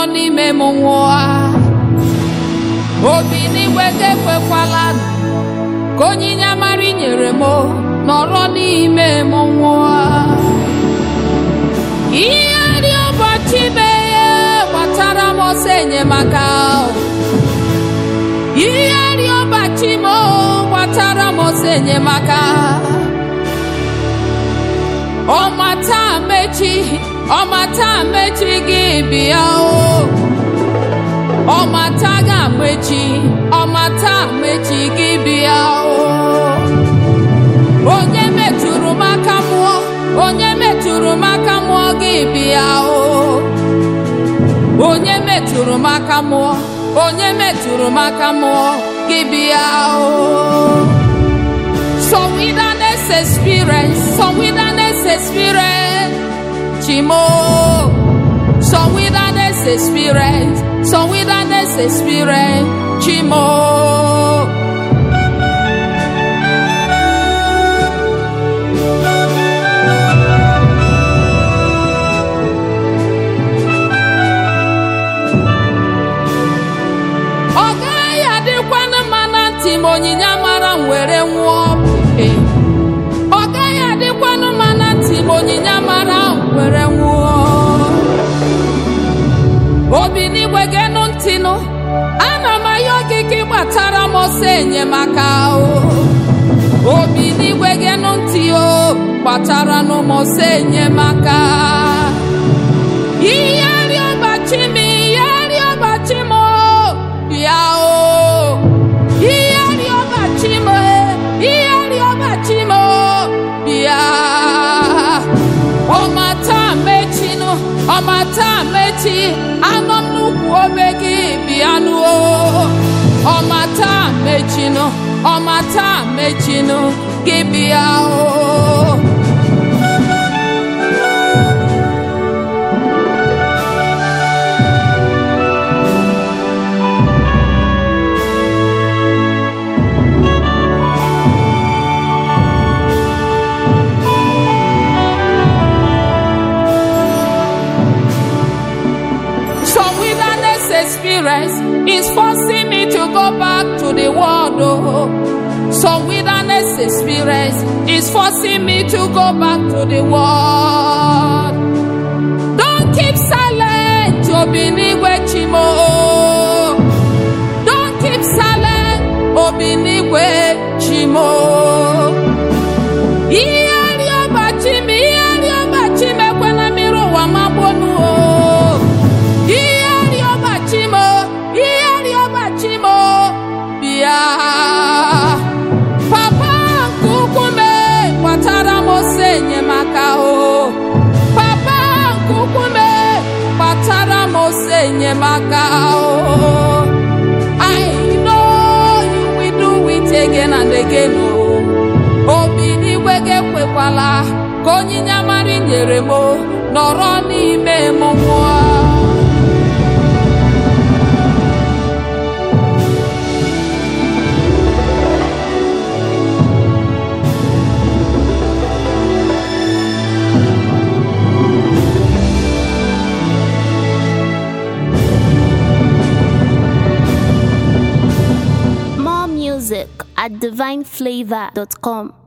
n'ime m nwụọ obi n'igwe ga-ekwekwala ka onyinye amara i nyere m nọrọ n'ime m nwụọ ihe dị ụbọchị meghe gbatara m ọsọ enyemaka ihe dị ụbọchị m gbatara m ọsọ enyemaka ọmata mechi ọmata mechi gị bịa o ọmata ga-mechi ọmata mechi gị bịa o onye metụrụ m aka mmụọ onye metụrụ m aka mmụọ gị bịa o onye metụrụ m aka mmụọ onye metụrụ m aka mmụọ gị bịa o some wilderness experience some wilderness experience chimo some wilderness experience some wilderness experience chimo. ọ gaghị adịkwanụ mma na ntị ma onyinye amara m were nwụọ Ee. ọ gaghị adịkwanụ mma na ntị ma onyinye amara m were nwụọ obi n'igwe genụ ntị nụ ana m ayọ gị ka ị gbatara m ọsọ enyemaka o obi n'igwe genụ ntị o gbatara nụ m ọsọ enyemaka ihe rịọbachi m ihe rịọbachi m o, bịa o ihe rịọbachi m ihe rịọbachi m o, bịa ọmata mechinụ ọmata mechi anọ m n'ukwu obe gị bịanụ o ọmata mechinụ ọmata mechinụ gị bịa o Some wilderness experience is forcing me to go back to the world. Oh. Some wilderness experience is forcing me to go back to the world. Don't keep silent, Obinigwe Chimo. Don't keep silent, Obinigwe Chimo. Ihe rịọbachi m, ihe rịọbachi m ekwela mmiri ụwa magbonu o. Ihe rịọbachi m, ihe rịọbachi m, bịa. Papa nke ukwu m kpatara m ose enyemaka o. Papa nke ukwu m kpatara m ose enyemaka o. I know you will do it again and again o. Obi n'igwe ga-ekwekwala ka onyinye amara i nyere m nọrọ n'ime m nwụọ. More music at divineflavor.com.